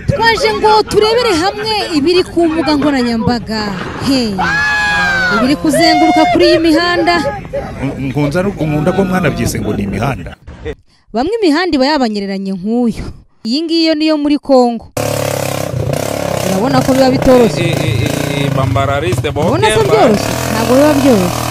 turaje ngo turebere hamwe ibiri ku mbuga nkoranyambaga he ibiri kuzenguruka kuri iyi mihanda nkunda ko mwana byise ngo ni imihanda bamwe imihanda iba yabanyereranye nk'uyu iyi ngiyi yo niyo muri kongo urabona ko biba bitoroshye bambara risite ubona ko byoroshye ntabwo biba byoroshye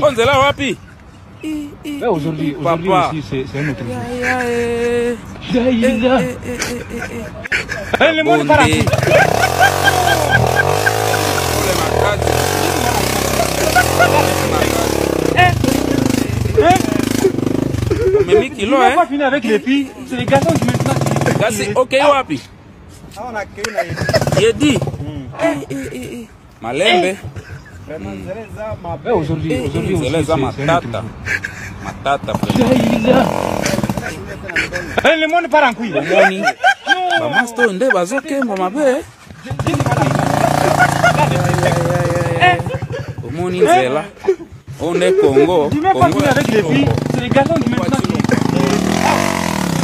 Onzela wapi? Là aujourd'hui, aujourd'hui Papa. aussi, c'est- c'est un autre jour. Bonde. Kule makazi. Umemi Il kilo n'a eh? pas fini avec les filles, c'est les garçons qui maintenant. qui- Kasi okay wapi? Yedi. Malembe. Là aujourd'hui, aujourd'hui aussi, c'est- Zeleza c'est un autre jour. matata. Matata pre. Eh, Le monde part en couille. Moni. Bamasto nde bazokemba mabe. eh? Omoni nzela. Oyo nde Congo. Il n'a pas Congo fini ya avec les filles, Congo. c'est les garçons qui maintenant. qui-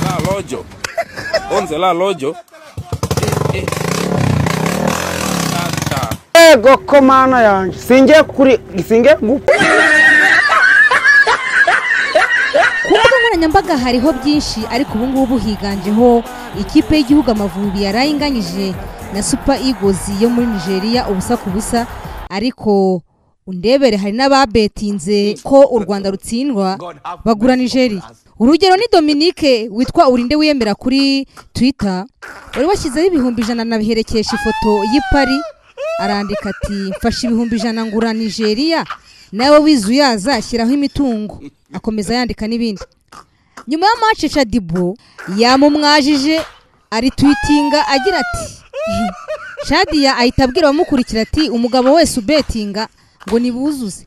La lojo. Onzela lojo. Eh, eh. Tata. yego ko mana yanjye singe kuri singe gupfa ku mbuga nkoranyambaga hariho byinshi ariko ubu ngubu higanjeho ikipe y'igihugu amavubi yarayinganyije na super eagles yo muri nigeria ubusa ku busa ariko undebere hari n'ababetinze ko u rwanda rutsindwa bagura nigeria urugero ni dominique witwa urinde wiyemera kuri twitter wari washyizeho ibihumbi ijana anabiherekesha ifoto y'ipari arandika ati mfashe ibihumbi ijana ngura nigeria nawe wize uyaza ashyiraho imitungo akomeza yandika n'ibindi nyuma ya mace shadibu yamumwajije aritwitinga agira ati shadiya ahita abwira abamukurikira ati umugabo wese ubetinga ngo nibuzuze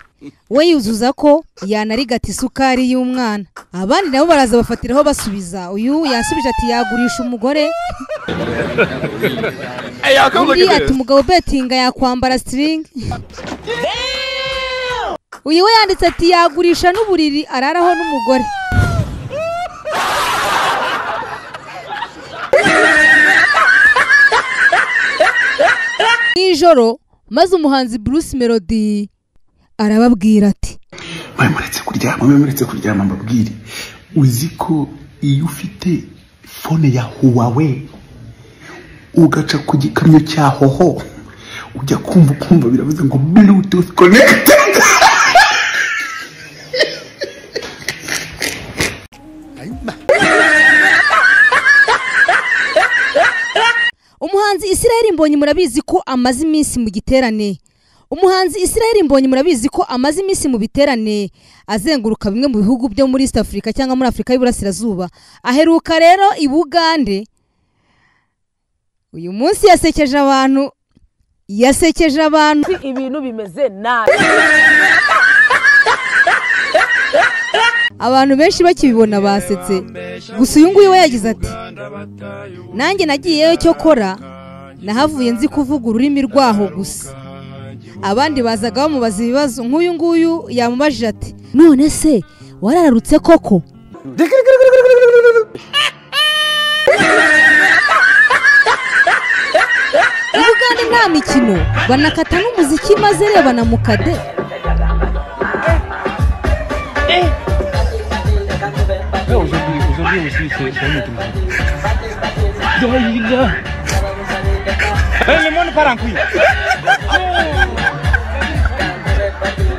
we yuzuza ko yanarigata isukari y'umwana abandi nabo baraza bafatiraho basubiza uyu yasubije ati yagurisha umugore undi ati umugabo ubetinga yakwambara sitiringi uyu we yanditse ati yagurisha n'uburiri araraho n'umugore nijoro maze umuhanzi bruce melody arababwira ati mwe muretse kuryama mwe muretse kuryama mbabwire uzi ko iyo ufite fone ya huwawe ugaca ku gikamyo cya hoho ujya kumva ukumva biravuze ngo bluetooth connected umuhanzi israel mbonyi murabizi ko amaze iminsi mu giterane umuhanzi israel mbonyi murabizi ko amaze iminsi mu biterane azenguruka bimwe mu bihugu byo muri east africa cyangwa muri afurika y'uburasirazuba aheruka rero i bugande uyu munsi yasekeje abantu yasekeje abantu ibintu bimeze nabi abantu benshi bakibibona basetse gusa uyu nguyu we yagize ati nanjye nagiyeyo cyo kora nahavuye nzi kuvuga ururimi rwaho gusa abandi bazaga bamubaza ibibazo nk'uyu nguyu yamubajije ati none se warararutse koko i bugande nta mikino banakata n'umuziki maze rebana mu kade Là aujourd'hui, aujourd'hui aussi, c'est c'est un autre jour. Daïla. Eh, Le monde part en couille.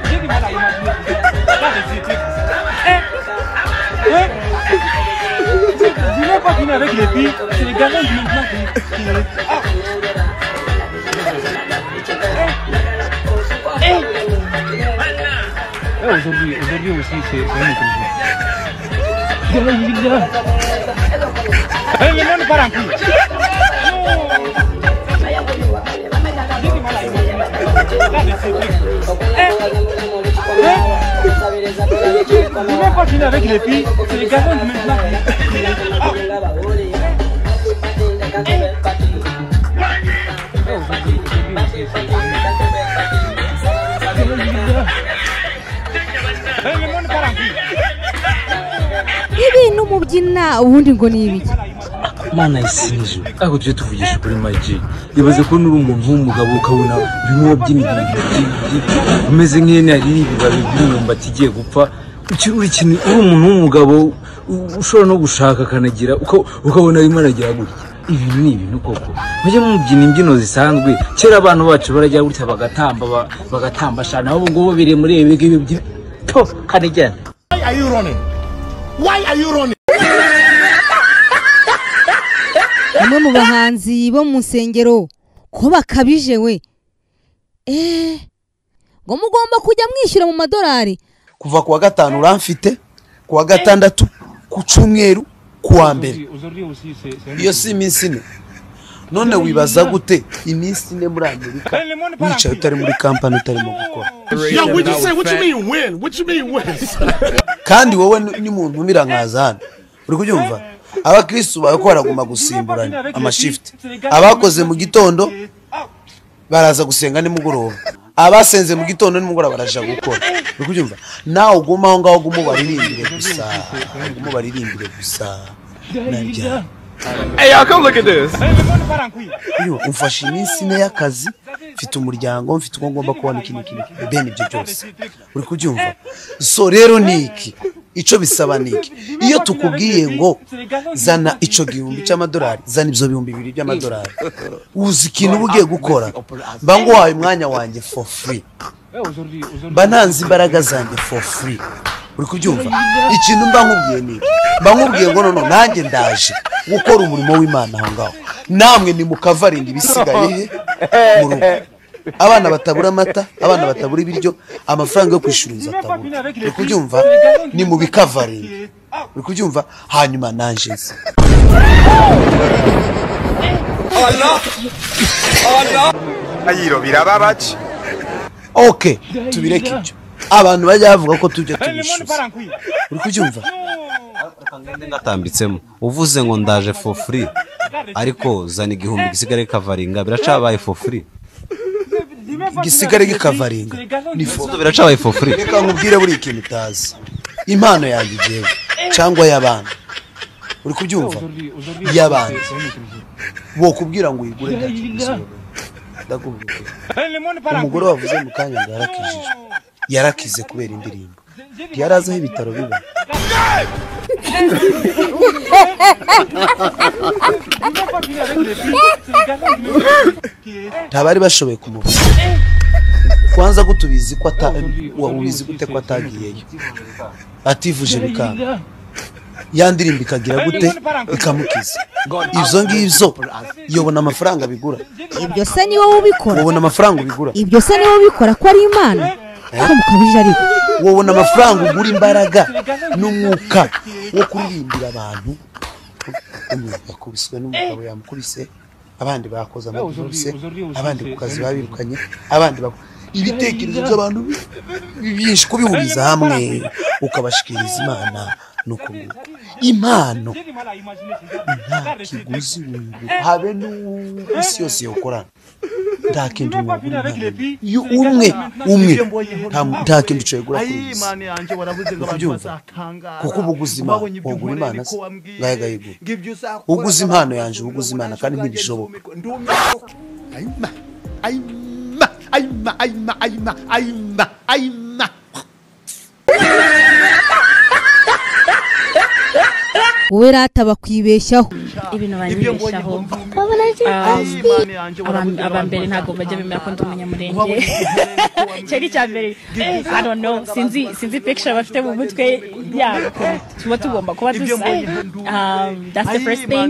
J'ai du mal à imaginer. Là, les filles, tu- Eh, eh. Il n'a pas fini avec les filles, c'est les garçons qui maintenant qui- qui- Ah. Eh. Eh. Là, aujourd'hui- Aujourd'hui aussi, c'est c'est un autre jour. Daïla. Eh, Le monde part en couille. Il n'a pas fini avec les filles, c'est les garçons qui maintenant qui- Eh, Le monde part en couille. ibintu mubyina ubundi ngo ni ibiki mana isinzi ariko tujye tuvugisha ukuri make ibaze ko nuri umuntu w'umugabo ukabona bimwe by'imibiri umeze nk'ihene hari ibibabi by'imyumbati igiye gupfa Uki- uri ikintu uri umuntu w'umugabo u- ushobora no gushaka akanagira uka- ukabona arimo aragira gutya ibintu ni ibintu koko mujye mubyina imbyino zisanzwe kera abantu bacu barajya gutya bagatamba ba- bagatamba shana ubu ngubu biri muri ibi ngibi byi- to kanigera bamwe mu bahanzi bo mu nsengero ko bakabije we eee ngo mugomba kujya mwishyura mu madolari kuva ku wa gatanu uramfite ku wa gatandatu ku cyumweru ku wa mbere Aujourd'hui aussi, c'est c'est un iyo si iminsi ine none wibaza gute iminsi ine muri amerika wicaye utari muri kampani utarimo gukora kandi wowe ni- ni muntu umira nkaza hano uri kubyumva abakirisitu bawe ko baraguma gusimburana amashift abakoze mu gitondo baraza gusenga nimugoroba abasenze mu gitondo nimugoroba baraja gukora uri kubyumva nawe uguma aho ngaho gume ubaririmbire gusa gume ubaririmbire gusa nabyara Iyo, umfashe iminsi ine y'akazi mfite umuryango mfite uko ngomba kubona iki n'iki n'iki ben ibyo byose uri kubyumva so rero ni iki icyo bisaba ni iki iyo tukubwiye ngo zana icyo gihumbi cy'amadolari zana ibyo bihumbi bibiri by'amadolari uzi ikintu uba ugiye gukora mba nguhaye umwanya wanjye for free Eh, aujourd'hui, aujourd'hui. mba ntanze imbaraga zanjye for free uri kubyumva ikintu mba nkubwiye ni iki mba nkubwiye ngo noneho nanjye ndaje gukora umurimo w'imana aho ngaho namwe nimukavarinda ibisigaye he mu rugo abana batabura amata abana batabura ibiryo amafaranga yo kwishyura inzu atabura uri kubyumva ni mu bikavarinda uri kubyumva hanyuma nanjye nze ok tubireke ibyo abantu bajya bavuga ko tujya tubishyuza uri kubyumva ngatambitsemo uvuze ngo ndaje for free ariko zana igihumbi gisigaye kavaringa biracabaye for free igisigare gikavaringa ni fo Ubu biracabaye for free reka nkubwire buri ikintu utazi impano yanjye igihe cyangwa y'abana uri kubyumva y'abana bokubwira ngo uyigure ntacyo bisobanura ndakubwira umugore wavuze mu kanya ngo yarakijijwe yarakize kubera indirimbo ntiyari azi aho ibitaro biba ntabari bashoboye kumubona kwanza ko tubizi ko ata wabizi gute ko atagiyeyo ativuje bikanga ya ndirimbo ikagira gute ikamukiza ibyo ngibyo yobona amafaranga bigura ibyo se ni wowe ubikora wabona amafaranga ubigura ibyo se ni wowe ubikora ko ari imana ko mukabije ariko wabona amafaranga ugura imbaraga n'umwuka wo kuririmbira abantu umwuka yakubiswe n'umugabo yamukubise abandi bakoze amavuruse abandi ku kazi babirukanye abandi bak- ibitekerezo by'abantu bi- bi- byinshi kubihuriza hamwe ukabashikiriza imana nuko nguko impano Mal à imaginer, c'est ça. nta kiguzi wunguka habe n'isi yose yawukorana nta kindi wungura iyo umwe umwe nta- nta kindi ushobora kugura kuri iyi si kuko uba uguze imana wagura imana se ngayo agayigura uguze impano yanjye uba uguze imana kandi ntibishoboka wowe rata bakwibeshyaho ibintu banyibeshaho Um, aba mbere ntabwo bajya bemera ko ndi umunyamurenge icyo ni icya mbere I don't know, sinzi sinzi picture bafite mu mutwe yabo tuba tugomba kuba dusa Um, that's the first thing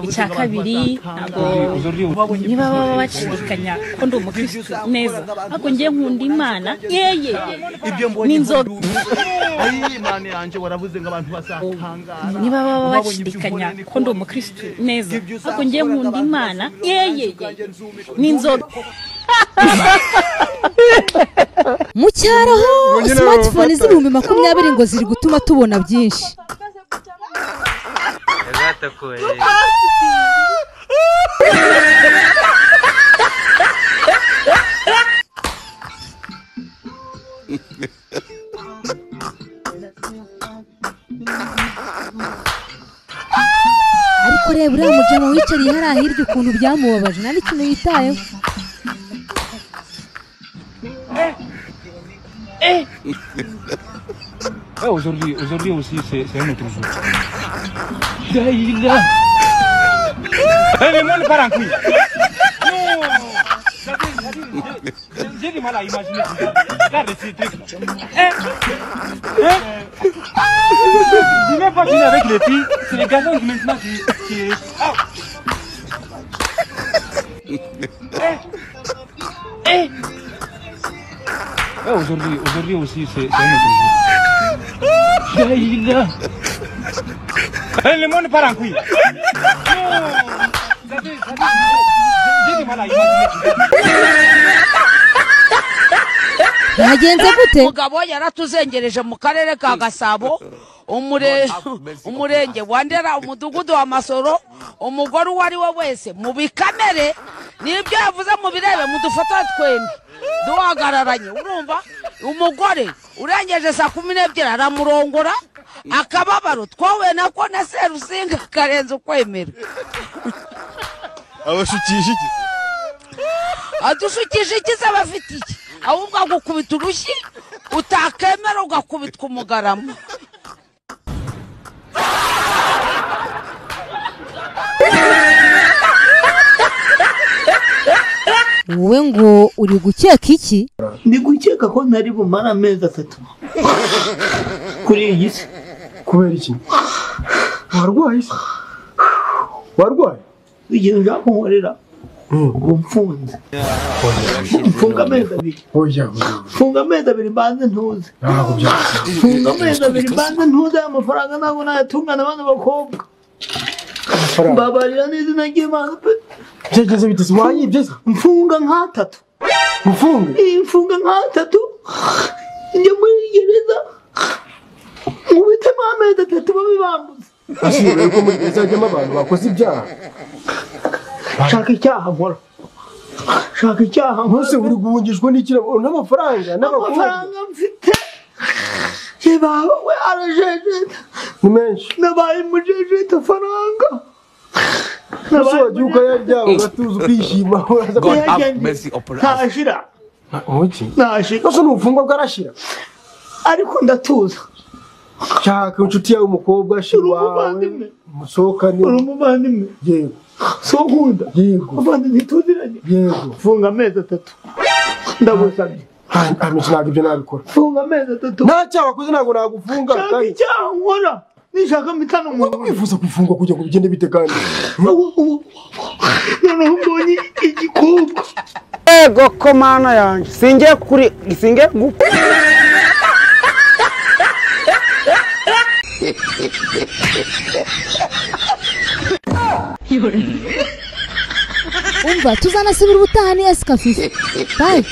icya kabiri ntabwo niba baba bacikanya ko ndi umukirisitu neza ariko ngiye nkunda imana yeye n'inzoga niba baba bashidikanya ko ndi umukirisitu neza ariko ngiye nkunda imana yeye n'inzoga mu cyaro ho smartphone z'ibihumbi makumyabiri ngo ziri gutuma tubona byinshi ariko ariko reba uriya mujama wicariye hariya hirya ukuntu byamubabaje nta n'ikintu yitayeho Ouais, aujourd'hui, aujourd'hui aussi, c'est c'est un autre jour. Daïla Eh, mais moi, le parent couille Non Ça fait- ça fait- j'ai- J'ai du mal à imaginer tout ça. Regarde ces trucs. Hein Hein Dis même pas qu'il est avec les filles, c'est les garçons qui maintenant qui... qui... Ah Eh Eh Ouais, aujourd'hui, aujourd'hui aussi, c'est c'est un autre jour. Daïla Eh, le monde part en couille Non Ça fait- ça fait- J'ai du mal à imaginer tout ça. byagenze gute umugabo yaratuzengereje mu karere ka gasabo umure- umurenge wa ndera umudugudu wa masoro umugore uwo ari we wese mu bikamere nibyo yavuze mu birebe mudufata twembi duhagararanye urumva umugore urengeje saa kumi n'ebyiri aramurongora akababaro twohuye nako na serusinga karenze ukwemera abashukisha iki adushukisha iki se bafite iki ahubwo agukubita urushyi utakemera ugakubitwa umugarama wowe ngo uri gukeka iki ndi gukeka ko ntari bumara amezi atatu kuri iyi si kubera iki warwaye se warwaye igihe ushaka kunkorera uba umfunze mfunga amezi abiri mfunga amezi abiri mbanze ntuze mfunga amezi abiri mbanze ntuze aya mafaranga ntabwo nayatungana abana bakobwa mbabarira n'izina ry'imana pe byageze biteze wayibye mfunga nk'atatu mfunga mfunga nk'atatu njya muri gereza nkubitemo amezi atatu babibambuza ashimwe ko muri izajyamo abantu bakoze ibyaha shaka icyaha nkora shaka icyaha nkora ntuse uri guhungishwa n'ikirabo n'amafaranga n'abakobwa amafaranga mfite yebawe we arajejeta ni menshi nabaye mujejeta faranga ntuse wagiye ukayarya ugatuza ukishima uraza God have mercy ntashira umuki ntashira ntuse ni ubufungwa bwarashira ariko ndatuza shaka inshuti yawe umukobwa shira wawe musohokane uri umuvandimwe yego so nkunda yego abandi ntituziranye yego funga amezi atatu ndagusabye amiki ntabwo ibyo nabikora funga amezi atatu nta cyaha wakoze ntabwo nagufunga shaka icyaha nkora nishaka mitano umuntu wifuza gufungwa kugira ngo bigende bite kandi noneho mbonye igikobwa ego ko mana yanjye singe kuri singe gupfa umva tuzanasubira ubutaha ni esikafife bayi